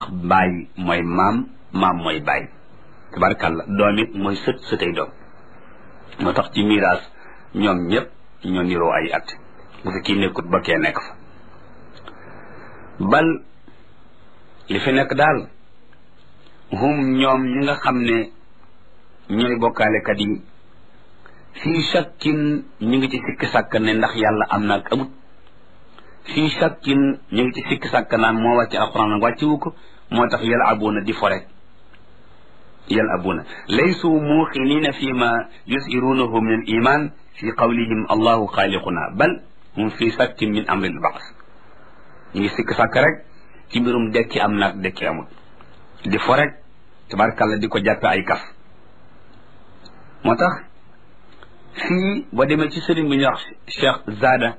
baay mooy maam maam mooy baay tabarkàlla doom it mooy sët sëtay doom moo tax ci miraas ñoom ñëpp ñoo niroo ay at bu fi kii nekkut ba kee nekk fa bal li fi nekk daal hum ñoom ñi nga xam ne ñooy bokkaalekat yi fii shakkin ñu ngi ci sikki sàkk ne ndax yàlla am na ak amut fii shakkin ñu ngi ci sikki sàkk naan moo wàcc alquran ak wàccewu ko moo tax yal abuna di fore yal abuna laysu muuqinina fi ma yusirunahu min al iman fi qawlihim allahu xaaliquna bal hum fi shakkin min amri al baas ñu ngi sikki sàkk rek ci mbirum dekki am naag dekki amut di fo rek tabarkàlla di ko jàppe ay kaf moo tax fii boo demee ci sëriñ bi ñuy wax Cheikh Zada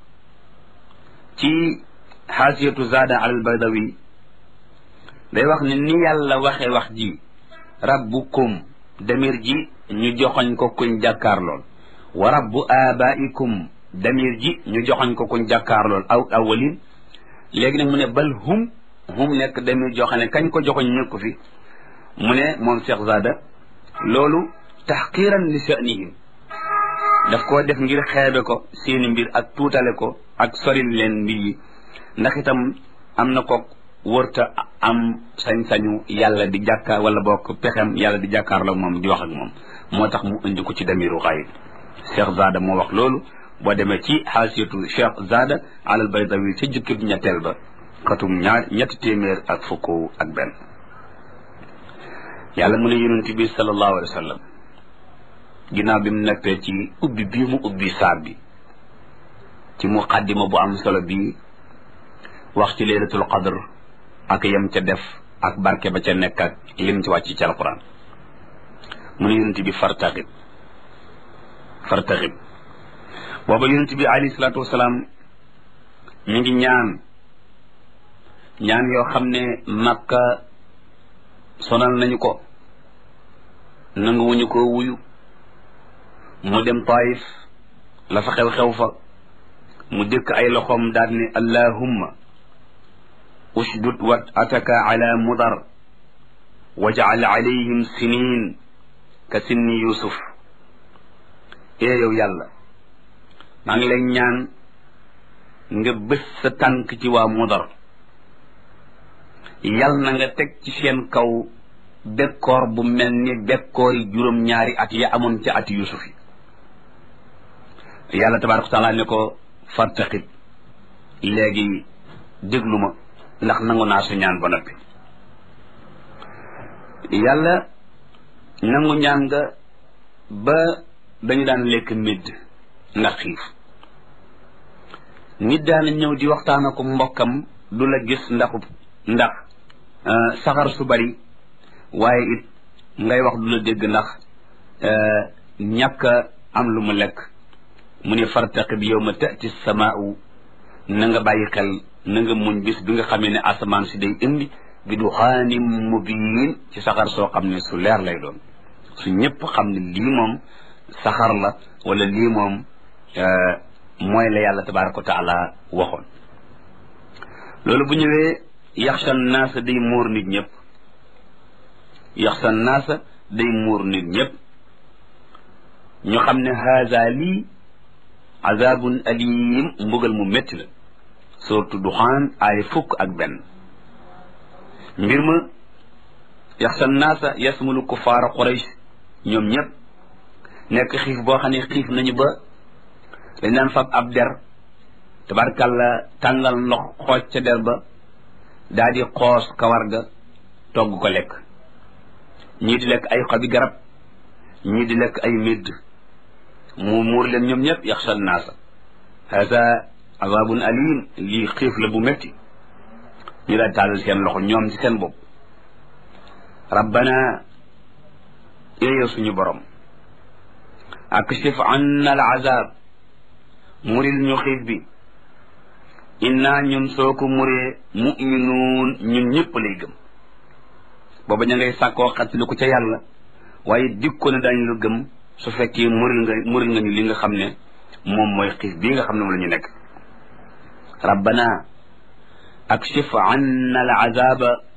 ci xaasiyatu Zada al Badawi day wax ne ni yàlla waxee wax ji rabbukum damir ji ñu joxoñ ko kuñ jàkkaar lool wa rabbu abaikum damir ji ñu joxoñ ko kuñ jàkkaar lool aw awalin léegi nag mu ne bal hum hum nekk damir joxe ne kañ ko joxoñ nekku fi mu ne moom Cheikh Zada loolu taxqiran li sha'nihim daf koo def ngir xeebe ko seeni mbir ak tuutale ko ak soril leen mbir yi ndax itam am na ko wërta am sañ-sañu yàlla di jàkkaar wala bokk pexem yàlla di jàkkaar la moom di wax ak moom moo tax mu indi ko ci damiru xayib Cheikh Zada moo wax loolu boo demee ci xaasiyatu Cheikh Zada alal baydawi ca jukkib ñetteel ba xatum ñaar ñetti téeméer ak fukk ak benn yàlla mu ne yonent bi sallallahu alayhi wa sallam ginnaaw bi mu nekkee ci ubbi bii mu ubbi saar bi ci muqaddima bu am solo bii wax ci laylatul qadr ak yem ca def ak barke ba ca nekk ak lim ci wàcc ci alquran mu ne yonent bi fartaxib fartaxib booba yonent bi alayhi salaatu wasalaam mi ngi ñaan ñaan yoo xam ne makka sonal nañu ko nanguwuñu ko wuyu mu dem taif la fa xew-xew fa mu dëkk ay loxoom daal ne allahumma ushdud wat ataka ala mudar waj'al alayhim sinin ka sinni yusuf ee yow yàlla maa ngi lay ñaan nga bés sa tànk ci waa mudar yal na nga teg ci seen kaw bekkoor bu mel ni bekkoor yi juróom-ñaari at ya amoon ci ati yusuf yi yàlla tabaraka wa taala ne ko fartaqib léegi déglu ma ndax nangu naa sa ñaan ba noppi yàlla nangu ñaan nga ba dañu daan lekk médd ndax xiif nit daana ñëw di waxtaan ak mbokkam du la gis ndaxu ndax saxar su bari waaye it ngay wax du la dégg ndax ñàkk am lu mu lekk mu ne fartaqib yawma tati samaau na nga bàyyi xel na nga muñ bis bi nga xamee ne asamaan si day indi bi du xaanim mubiin ci saxar soo xam ne su leer lay doon su ñëpp xam ne lii moom saxar la wala lii moom mooy la yàlla tabaraka wa taala waxoon loolu bu ñëwee yaxsha naasa day muur nit ñëpp yaxsha naasa day muur nit ñëpp ñu xam ne haza lii azabun alim mbugal mu métti la surtout duxaan ay fukk ak benn mbir ma yaxsa naasa yasmulu kufaara quraysh ñoom ñëpp nekk xiif boo xam ne xiif nañu ba dañ daan fab ab der tabarkàlla tàngal ndox xooj ca der ba daa di xoos kawar ga togg ko lekk ñii di lekk ay xobi garab ñii di lekk ay médd mu muur leen ñoom ñëpp yaxsha naasa hada azabun alim lii xiif la bu métti ñu daal taalal seen loxo ñoom ci seen bopp rabbana yooyu suñu borom akshif anna al azab muril ñu xiif bi inna ñun soo ko muree muminuun ñun ñëpp lay gëm booba ña ngay sàkkoo xattali ko ca yàlla waaye dikko ne daañu la gëm su fekkee muril nga muril nga ñu li nga xam ne moom mooy xiif bii nga xam ne moom la ñu nekk rabbana akshif anna al azaba